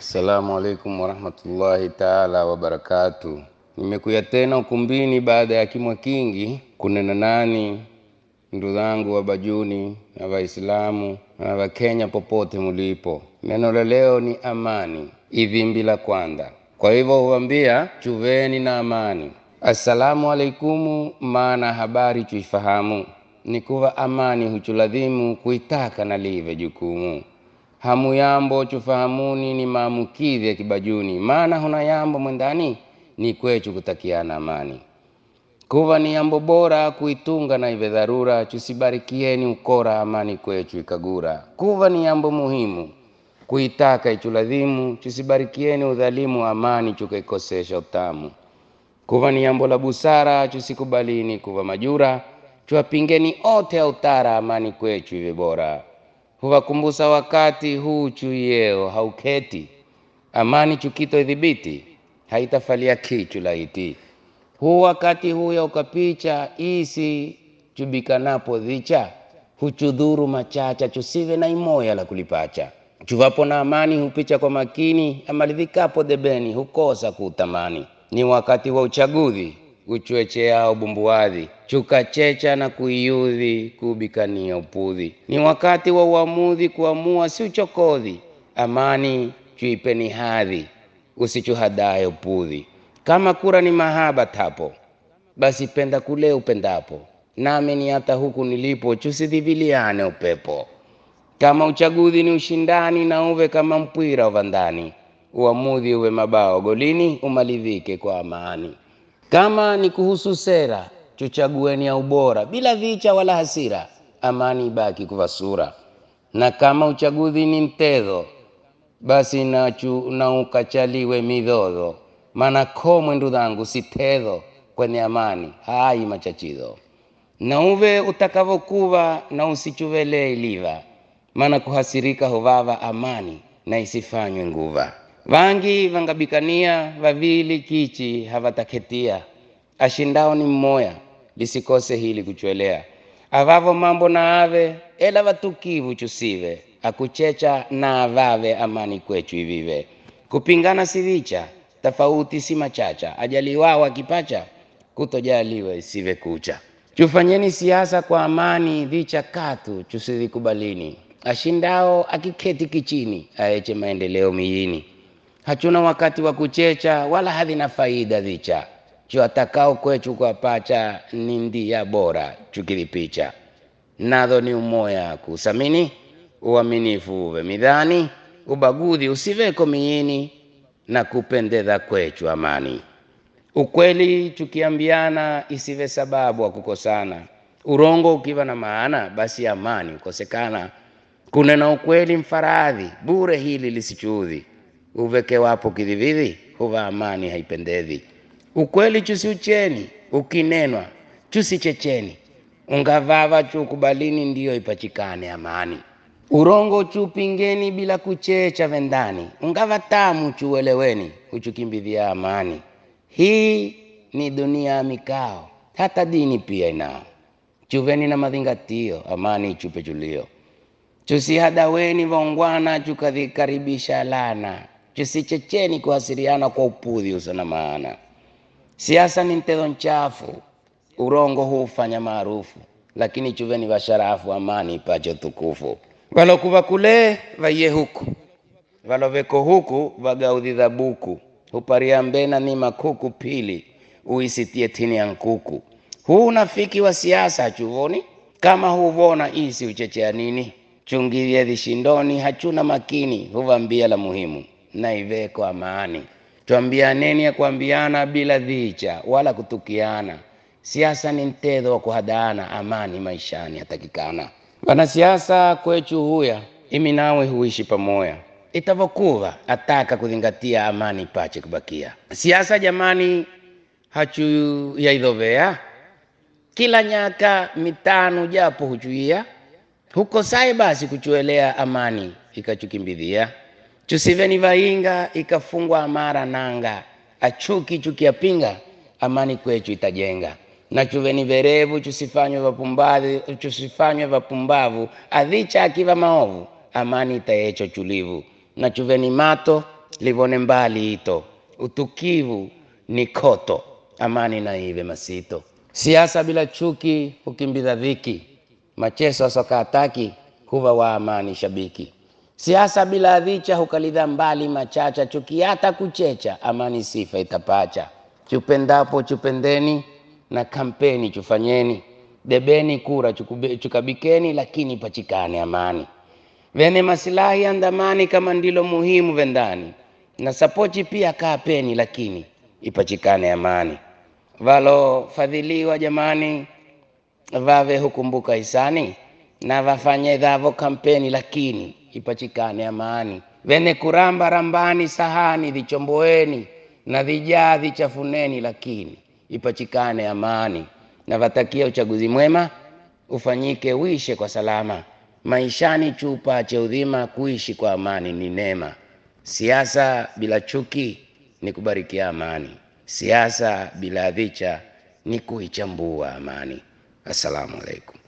Assalamu alaikum warahmatullahi taala wabarakatu. Nimekuya tena ukumbini baada ya kimwa kingi kunena nani ndugu zangu wa Bajuni na Waislamu na Wakenya popote mulipo. Neno la leo ni amani, ivimbi la kwanza. Kwa hivyo huambia chuveni na amani. Assalamu alaikumu, maana habari chuifahamu ni kuwa amani huchuladhimu kuitaka na live jukumu hamu yambo chufahamuni ni maamukidhi ya kibajuni, maana huna yambo mwendani ni kwechu kutakiana amani. Kuva ni yambo bora kuitunga na ive dharura, chusibarikieni ukora amani kwechu ikagura. Kuva ni yambo muhimu kuitaka ichuladhimu, chusibarikieni udhalimu amani chukaikosesha utamu. Kuva ni yambo la busara chusikubalini kuva majura, chuwapingeni ote autara amani kwechu ive bora huwakumbusa wakati huu chuyeo hauketi amani chukito idhibiti haitafalia kichu laiti huu wakati huya ukapicha isi chubikanapo dhicha huchudhuru machacha chusive na imoya la kulipacha chuvapo na amani hupicha kwa makini amalidhikapo debeni hukosa kuutamani ni wakati wa uchaguzi uchwecheao bumbuadhi chukachecha na kuiudhi kubikania upudhi. Ni wakati wa uamuzi kuamua, si uchokodhi. Amani chuipeni hadhi, usichuhadaye upudhi. Kama kura ni mahaba tapo, basi penda kule upendapo, nami ni hata huku nilipo, chusidhiviliane upepo. Kama uchaguzi ni ushindani, na uve kama mpwira uvandani, uamuzi uwe mabao golini, umalidhike kwa amani. Kama ni kuhusu sera, chuchagueni ya ubora bila vicha wala hasira, amani ibaki kuva sura. Na kama uchaguzi ni mtedho, basi nachu na ukachaliwe midhodho, maana komwe ndu dhangu si tedho kwenye amani hai machachizo. Na uve utakavokuva na usichuvelee iliva, maana kuhasirika huvava amani na isifanywe nguva. Vangi vangabikania vavili kichi havataketia, ashindao ni mmoya, lisikose hili kuchwelea. Avavo mambo na ave, ela vatukivu chusive, akuchecha na avave amani kwechu ivive. Kupingana si vicha, tofauti si machacha, ajaliwao akipacha, kutojaliwa isive kucha. Chufanyeni siasa kwa amani, vicha katu chusidhikubalini. Ashindao akiketi kichini, aeche maendeleo mijini hachuna wakati wa kuchecha wala hadhina faida dhicha chuatakao kwechu kwa pacha ni ndia bora chukilipicha nadho ni umoya kusamini uaminifu uve midhani ubaguzi usiveko miini na kupendeza kwechu amani ukweli chukiambiana isive sababu wa kukosana urongo ukiwa na maana basi amani ukosekana kunena ukweli mfaradhi bure hili lisichuudhi uveke wapo kidhividhi huva amani haipendezi. Ukweli chusiucheni, ukinenwa chusichecheni, ungavava chukubalini, ndiyo ipachikane amani. Urongo chupingeni bila kuchecha vendani, ungava tamu chueleweni, huchukimbidhia amani. Hii ni dunia ya mikao, hata dini pia inao. Chuveni na madhingatio, amani ichupe chulio. Chusihadaweni vaungwana, chukadhikaribisha lana chusichecheni kuhasiriana kwa upudhi usona maana. Siasa ni mtezo mchafu, urongo hufanya maarufu, lakini chuveni vasharafu, amani ipache tukufu. Valokuva kule vaiye huku, valoveko huku vagaudhi dhabuku, huparia mbena ni makuku pili, uisitie tini ya nkuku. Huu unafiki wa siasa chuvoni, kama huvona isi uchechea nini? Chungilie dhishindoni, hachuna makini, huvambia la muhimu na iveko amani. Twambianeni ya kuambiana bila dhicha wala kutukiana. Siasa ni mtedho wa kuhadana, amani maishani yatakikana. Wanasiasa kwechu huya, imi nawe huishi pamoya, itavokuva ataka kudhingatia amani pache kubakia. Siasa jamani, hachu yaidhovea kila nyaka mitano japo huchuia huko sai basi kuchuelea amani ikachukimbidhia chusiveni vainga ikafungwa amara nanga achuki chukiapinga amani kwechu itajenga na chuveni verevu chusifanywe vapumbavu chusifanywe vapumbavu adhicha akiva maovu amani itayecho chulivu na chuveni mato livone mbali ito utukivu ni koto amani na ive masito siasa bila chuki hukimbiza dhiki macheso sokaataki huva wa amani shabiki siasa bila dhicha hukalidha mbali machacha chuki hata kuchecha amani sifa itapacha chupendapo chupendeni na kampeni chufanyeni debeni kura chukube, chukabikeni lakini pachikane amani vene masilahi andamani kama ndilo muhimu vendani na sapochi pia kaapeni lakini ipachikane amani valofadhiliwa jamani vave hukumbuka hisani na vafanye dhavo kampeni lakini ipachikane amani vene kuramba rambani sahani vichomboeni na vijaa vichafuneni lakini ipachikane amani na vatakia uchaguzi mwema ufanyike uishe kwa salama maishani chupache udhima kuishi kwa amani ni neema siasa bila chuki ni kubarikia amani siasa bila dhicha ni kuichambua amani assalamu alaikum